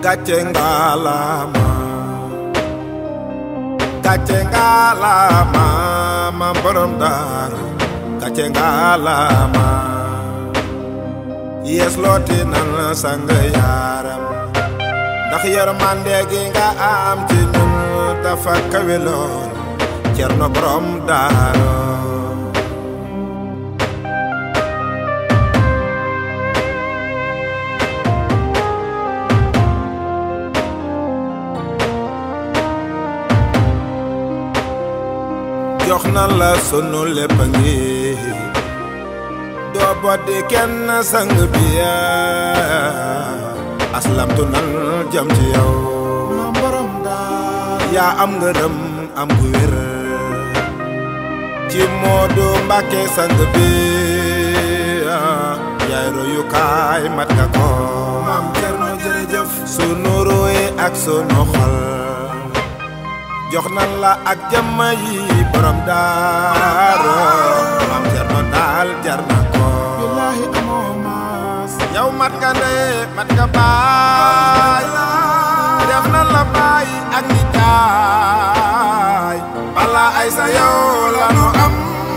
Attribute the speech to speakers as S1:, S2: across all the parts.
S1: gàcce ngalaama gàcce ngalaama ma borom daaru gàcce ngalaama yees looti nan sang yaaram ndax yërmande gi nga am ci ñun dafa kawe lool cerno borom daaru jox na la sunu lépp ngi doo boddi kenn sang bi aslamtu nan jëm ci yow ma borom daal yaa am ngërëm am gu wér ci Moodu Mbàkke sang bi yaay royukaay mat nga ko maam Cerno jërëjëf sunu ruy ak sunu xol jox nan la ak jëmm yi borom daaro maam Cerno daal jar na ko billaahi amoo maas yow mat nga ndey mat nga baay def nan la baay ak ni jaay bala ay sa yow la nu am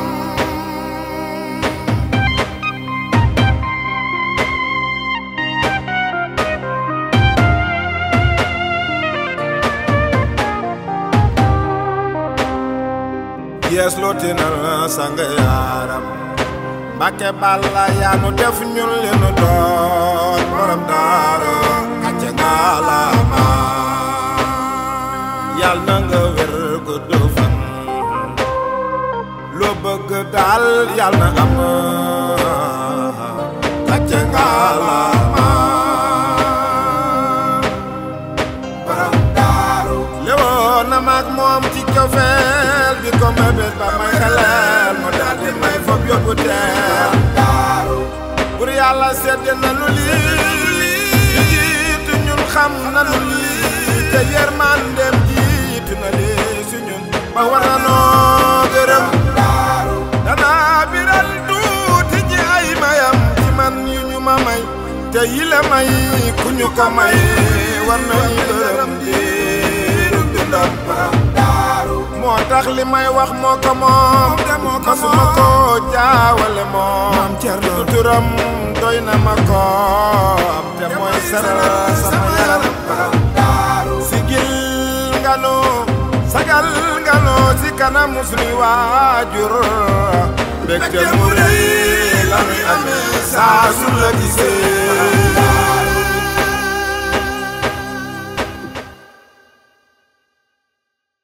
S1: yees looti na sang yaaram Mbàkke Balla yaa nu def ñun li nu doon borom daaro kàcce ngalaama yal na nga wér gudd fan loo bëgg daal yal na am kàcce ngalaama borom daaru léwoon na maag moom ci cofeel di ko mébét ba may xeleel mu daal di may fob yóbbu teel bur yàlla sedd na nu lii jiitu ñun xam na nu lii te yërmandeem jiitu na lii si ñun ba war na noo gërëm danaa biral tuuti ji ay mayam ci man yu ñu ma may te yile may ku ñu ko may war nañu gërëm diiru dundam moo tax li may wax moo ko moom masuma ko jaawale moom du turam doy na ma ko te mooy saral sama yaram sigil nga nu sagal nga nu si kanamu sunuy waajur mbégte mu rëy la muy amee saa su la gisee